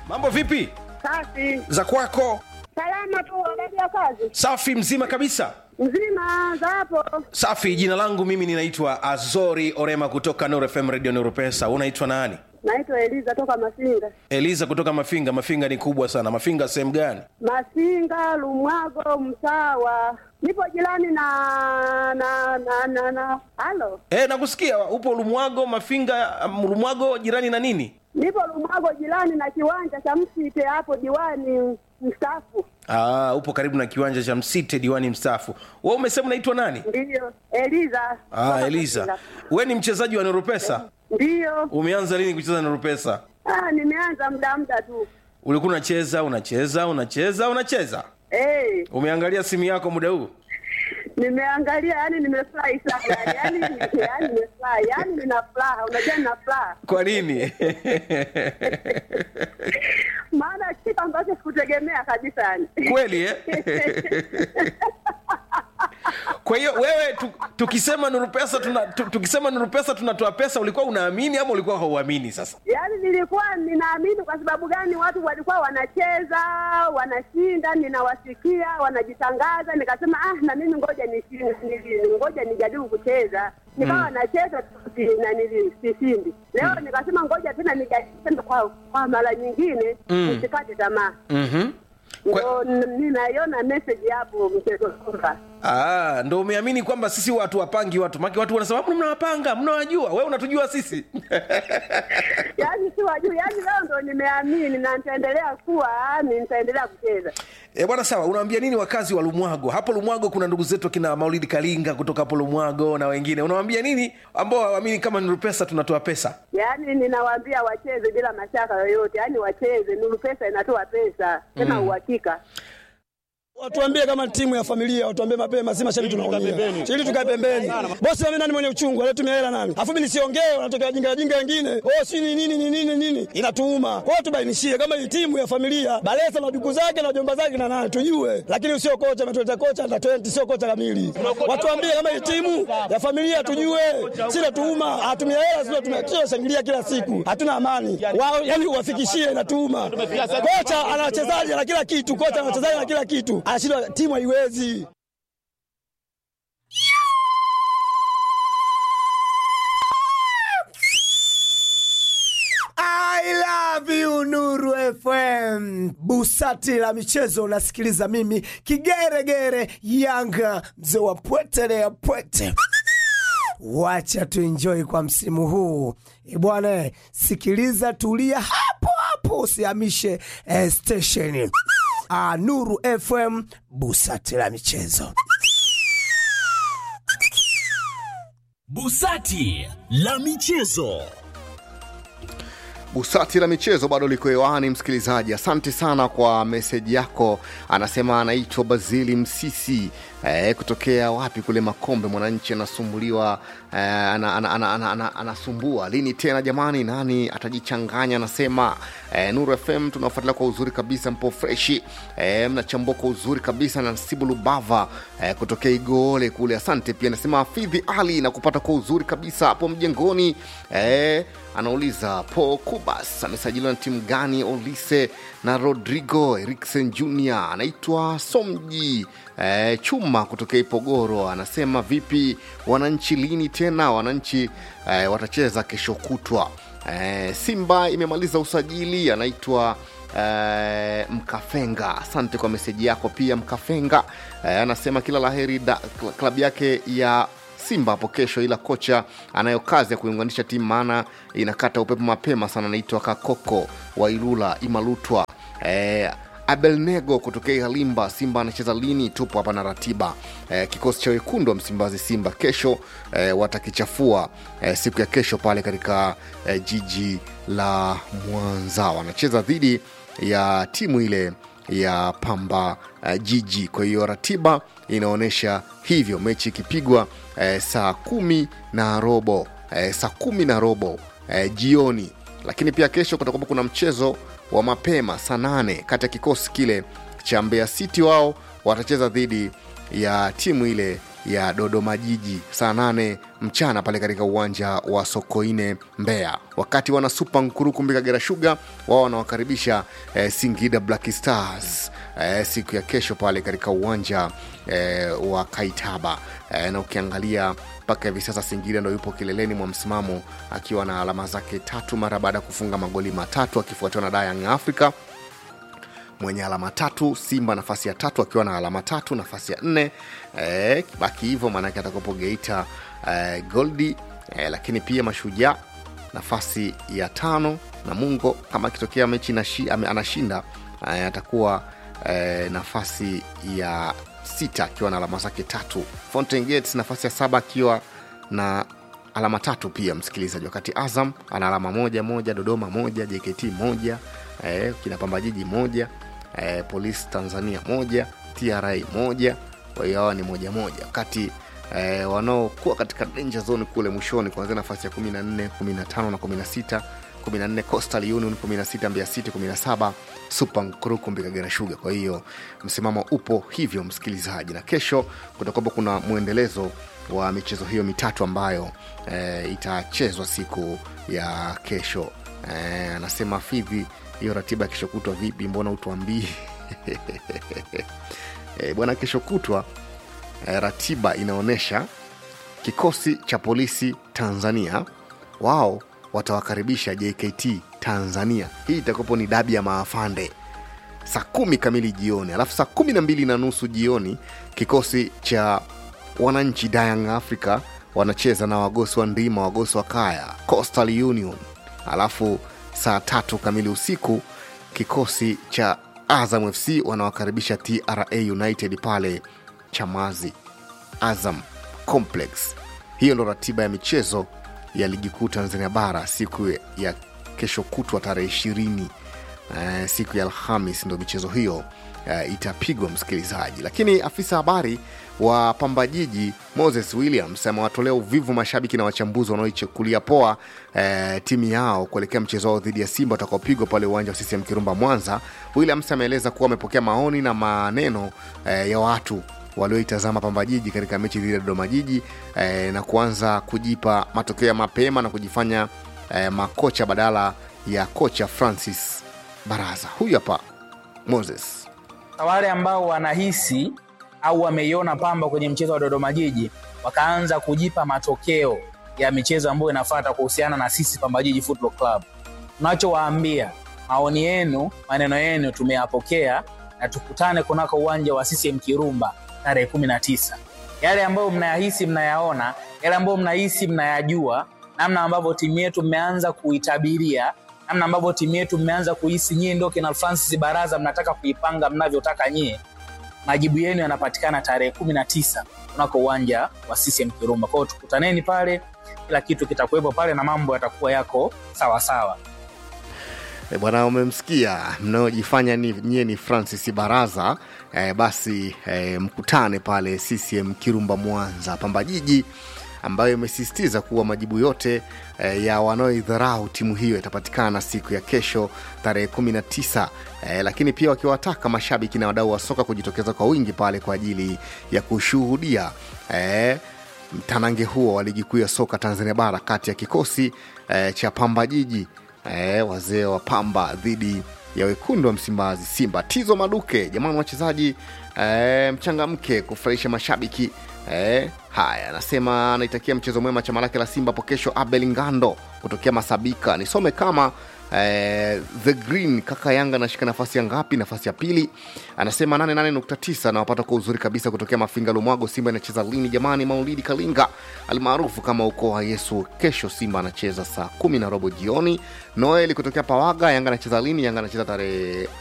mambo vipi Safi. za kwako Salama tu, habari ya kazi? safi mzima kabisa Mzima za hapo? safi jina langu mimi ninaitwa azori orema kutoka Nuru fm radio Nuru pesa unaitwa nani Naitwa Eliza toka Masinga. eliza kutoka mafinga mafinga ni kubwa sana mafinga sehemu gani Masinga, Lumwago, Msawa. Nipo jirani na na na na na. Halo. e, nakusikia upo lumwago mafinga um, lumwago jirani na nini Nipo Lumwago jirani na kiwanja cha Msite hapo diwani mstaafu. Aa, upo karibu na kiwanja cha msite diwani mstaafu we umesema unaitwa nani Ndiyo. Eliza. ah, Toka eliza Masinga. we ni mchezaji wa noropesa Ndiyo. umeanza lini kucheza noropesa Ah, nimeanza muda muda tu. ulikuwa unacheza unacheza unacheza unacheza Eh, umeangalia simu yako muda huu nimeangalia yani nimefurahi sana yani yani nimefurahi yani nina furaha unajua nina furaha kwa nini maana kitu ambacho sikutegemea kabisa yani kweli eh? kwa hiyo wewe tu, tukisema nuru pesa tuna, tu, tukisema nuru pesa tunatoa pesa ulikuwa unaamini ama ulikuwa hauamini sasa yaani nilikuwa ninaamini kwa sababu gani watu walikuwa wanacheza wanashinda ninawasikia wanajitangaza nikasema ah na mimi ngoja nishinde nili- ngoja nijaribu kucheza nikawa nacheza tu si- na nili- sishindi leo nikasema ngoja tena nijaribu tena kwa, kwa mara nyingine nisikate tamaa mm-hmm. ndo n- ninaiona message hapo mchezo kwamba Ah, ndo umeamini kwamba sisi watu wapangi watu maki watu wanasema "Mbona mnawapanga mnawajua wewe unatujua sisi yaani si wajuu yaani leo ndo nimeamini na nitaendelea kuwa ni nitaendelea kucheza E, bwana sawa unawaambia nini wakazi wa lumwago hapo lumwago kuna ndugu zetu kina maulidi kalinga kutoka hapo lumwago na wengine unawaambia nini ambao hawaamini kama nuru pesa tunatoa pesa yaani ninawaambia wacheze bila mashaka yoyote yaani wacheze nuru pesa inatoa pesa tena uhakika Watuambie kama timu ya familia, watuambie mapema, si mashabiki tunaumia. Ili tukae pembeni. Bosi mimi nani mwenye uchungu, alitumia hela nani? Alafu mimi nisiongee, wanatokea jinga jinga wengine. Oh, si ni nini ni nini nini? Inatuuma. Kwa hiyo tubainishie kama hii timu ya familia, Balesa na duku zake na jomba zake na nani tujue. Lakini usio kocha ametuleta kocha under 20 sio kocha kamili. Watuambie kama hii timu ya familia tujue. Si natuuma, hatumia hela sio tumekisha shangilia kila siku. Hatuna amani. Wao yani uwafikishie inatuuma. Kocha ana wachezaji na kila kitu, kocha ana wachezaji na kila kitu. Anashindwa timu haiwezi. I love you Nuru FM. Busati la michezo unasikiliza mimi kigeregere Yanga mzee wa pwete ya pwete. Wacha tuenjoy kwa msimu huu E bwana, sikiliza, tulia hapo hapo, usihamishe eh, station. Ah, Nuru FM, busati la michezo. Busati la michezo. Busati la michezo bado liko hewani, msikilizaji. Asante sana kwa meseji yako. Anasema anaitwa Bazili Msisi eh, kutokea wapi kule Makombe. Mwananchi anasumbuliwa eh, ana, ana, ana, ana, ana, anasumbua lini tena jamani, nani atajichanganya? Anasema eh, Nuru FM tunafuatilia kwa uzuri kabisa, mpo freshi eh, mnachambua kwa uzuri kabisa na Nsibu Lubava eh, kutokea Igoole kule. Asante pia. Anasema Hafidhi Ali na kupata kwa uzuri kabisa hapo mjengoni eh, anauliza po Kubas amesajiliwa na timu gani? Olise na Rodrigo Eriksen Jr anaitwa Somji eh, Chuma kutokea Ipogoro anasema vipi wananchi, lini tena wananchi eh, watacheza kesho kutwa. Eh, Simba imemaliza usajili, anaitwa eh, Mkafenga. Asante kwa meseji yako pia Mkafenga. Eh, anasema kila laheri da- kla- klabu yake ya Simba hapo kesho, ila kocha anayo kazi ya kuiunganisha timu, maana inakata upepo mapema sana. Anaitwa Kakoko wa Ilula Imalutwa. Eh, Abelnego kutokea Ihalimba. Simba anacheza lini? Tupo hapa na ratiba. Eh, kikosi cha wekundu wa Msimbazi Simba kesho eh, watakichafua eh, siku ya kesho pale katika eh, jiji la Mwanza, wanacheza dhidi ya timu ile ya Pamba uh, Jiji. Kwa hiyo ratiba inaonyesha hivyo, mechi ikipigwa eh, saa kumi na robo eh, saa kumi na robo eh, jioni. Lakini pia kesho kutakuwa kuna mchezo wa mapema saa nane kati ya kikosi kile cha Mbeya City, wao watacheza dhidi ya timu ile ya dodoma jiji saa nane mchana pale katika uwanja wa sokoine mbeya wakati wana supa nkurukumbi kagera shuga wao wanawakaribisha eh, singida black stars eh, siku ya kesho pale katika uwanja eh, wa kaitaba eh, na ukiangalia mpaka hivi sasa singida ndo yupo kileleni mwa msimamo akiwa na alama zake tatu mara baada ya kufunga magoli matatu akifuatiwa na dayang africa mwenye alama tatu simba nafasi ya tatu akiwa na alama tatu nafasi ya nne eh, baki hivyo maanake atakopo geita eh, goldi eh, lakini pia mashujaa nafasi ya tano na mungo kama akitokea mechi nashi, ame- anashinda eh, atakuwa eh, nafasi ya sita akiwa na alama zake tatu fountain gates nafasi ya saba akiwa na alama tatu pia msikilizaji wakati azam ana alama moja moja dodoma moja jkt moja eh, kinapamba jiji moja eh, polisi tanzania moja tra moja kwa hiyo hawa ni moja moja wakati eh, wanaokuwa katika danger zone kule mwishoni kuanzia nafasi ya 14 15 na 16 14 coastal union 16 mbia city 17 super nkurukumbi kagera shuga kwa hiyo msimamo upo hivyo msikilizaji na kesho kutakuwapo kuna mwendelezo wa michezo hiyo mitatu ambayo eh, itachezwa siku ya kesho eh, anasema fidhi hiyo ratiba ya kesho kutwa vipi mbona utuambii eh, bwana kesho kutwa eh, ratiba inaonyesha kikosi cha polisi tanzania wao watawakaribisha jkt tanzania hii itakuwapo ni dabi ya maafande saa kumi kamili jioni alafu saa kumi na mbili na nusu jioni kikosi cha wananchi dayang africa wanacheza na wagosi wa ndima wagosi wa kaya coastal union alafu saa tatu kamili usiku kikosi cha azam fc wanawakaribisha tra united pale chamazi azam complex hiyo ndo ratiba ya michezo ya ligi kuu tanzania bara siku ya kesho kutwa tarehe ishirini uh, siku ya alhamis ndo michezo hiyo uh, itapigwa msikilizaji lakini afisa habari wa pamba jiji moses williams amewatolea uvivu mashabiki na wachambuzi wanaoichukulia poa uh, timu yao kuelekea mchezo wao dhidi ya simba utakaopigwa pale uwanja wa ccm kirumba mwanza williams ameeleza kuwa amepokea maoni na maneno uh, ya watu walioitazama Pamba Jiji katika mechi dhidi ya Dodoma Jiji eh, na kuanza kujipa matokeo ya mapema na kujifanya eh, makocha badala ya kocha Francis Baraza. Huyu hapa Moses. na wale ambao wanahisi au wameiona Pamba kwenye mchezo wa Dodoma Jiji wakaanza kujipa matokeo ya michezo ambayo inafuata kuhusiana na sisi Pamba Jiji Football Club. Tunachowaambia, maoni yenu, maneno yenu tumeyapokea na tukutane kunako uwanja wa CCM Kirumba tarehe kumi na tisa. Yale ambayo mnayahisi mnayaona, yale ambayo mnahisi mnayajua, namna ambavyo timu yetu mmeanza kuitabiria, namna ambavyo timu yetu mmeanza kuhisi nyie ndio kina Francis Baraza, mnataka kuipanga mnavyotaka nyie. Majibu yenu yanapatikana tarehe kumi na tisa kunako uwanja wa CCM Kirumba. Kwa hiyo tukutaneni pale, kila kitu kitakuwepo pale na mambo yatakuwa yako sawa sawa. E, bwana umemsikia mnaojifanya ni, nyie ni Francis Baraza e, basi e, mkutane pale CCM Kirumba Mwanza. Pamba Jiji ambayo imesisitiza kuwa majibu yote e, ya wanaoidharau timu hiyo yatapatikana siku ya kesho tarehe 19 e, lakini pia wakiwataka mashabiki na wadau wa soka kujitokeza kwa wingi pale kwa ajili ya kushuhudia e, mtanange huo wa ligi kuu ya soka Tanzania bara kati ya kikosi e, cha Pamba Jiji e, wazee wa Pamba dhidi ya wekundu wa Msimbazi Simba. Tizo Maduke, jamani wachezaji e, mchangamke kufurahisha mashabiki e, haya anasema anaitakia mchezo mwema chama lake la Simba hapo kesho. Abel Ngando kutokea Masabika, nisome kama eh, the green kaka Yanga anashika nafasi ya ngapi? Nafasi ya pili. Anasema 88.9 nawapata kwa uzuri kabisa kutokea Mafinga Lumwago. Simba inacheza lini jamani? Maulidi Kalinga almaarufu kama ukoo wa Yesu. Kesho Simba anacheza saa kumi na robo jioni. Noeli kutokea Pawaga, Yanga anacheza lini? Yanga anacheza tarehe